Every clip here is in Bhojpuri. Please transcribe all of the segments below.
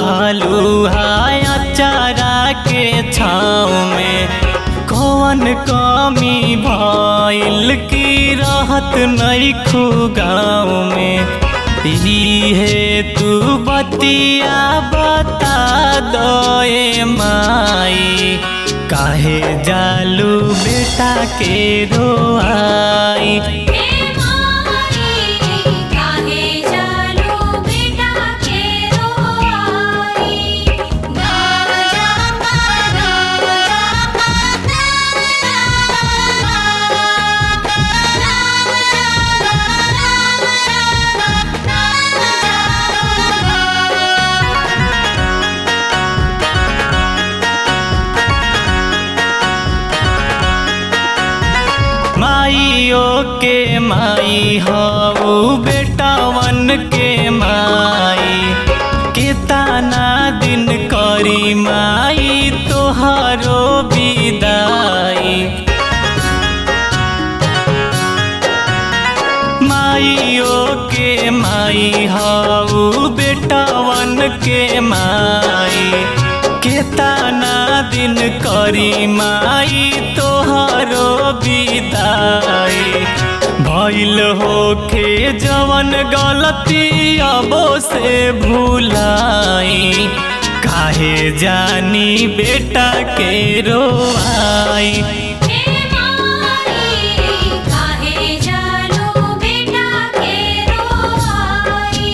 हलुहा चारा के छाँव में कौन कमी भइल की रहत नैखू गाँव में इहे तू बतिया बता दए माई काहे जालू बेटा के रोआई हे माई काहे जालू बेटा के रोआई गाजा माइयो के माई हऊ बेटावन के माई केतना दिन करी माई तोहारो विदाई माइयो के माई हऊ बेटावन के माई केतना दिन करी माई तोहरो विदाई भइल होखे जवन गलती अबो से भूलाई काहे जानी बेटा के रोआई हे माई काहे जालू बेटा के रोआई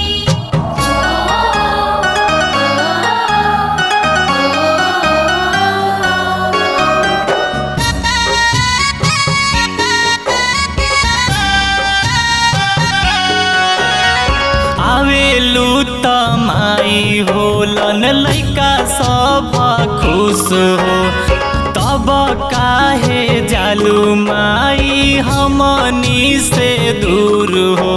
आवेलू त माई होलन लैका सब खुश हो तब काहे जालू माई हमनी से दूर हो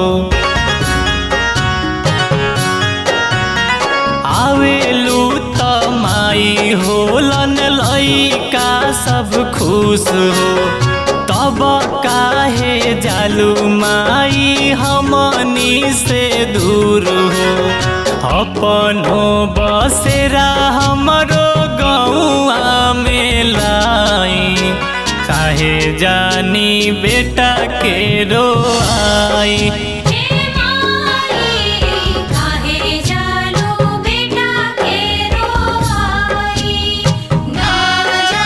आवेलू त माई होलन लैका सब खुश हो तब काहे जालू माई हमनी से दूर हो अपनो बसेरा हमरो गौआ में लाई काहे जानी बेटा के रोआई हे माई काहे जालू बेटा के रोआई गाजा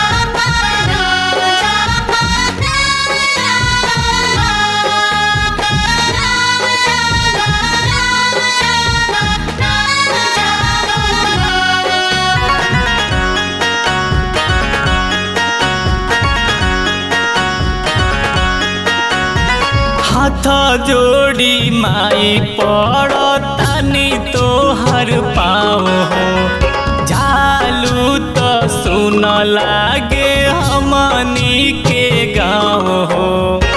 हाथ जोड़ी माई पड़तानी तोहर पाँव हो जालू तो सुन लागे हमनी के गाँव हो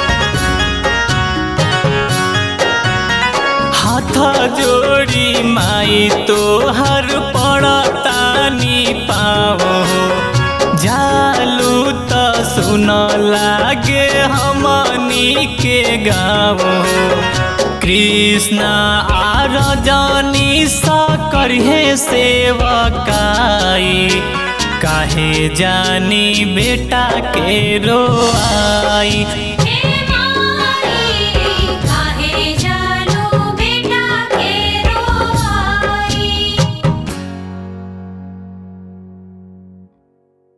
हाथ जोड़ी माई तोहर पड़तानी पाँव हो जालू त सुन लागे हमनी के गाँव कृष्ण आ रजनी सा करहे सेवकाई काहे जानी बेटा के रोआई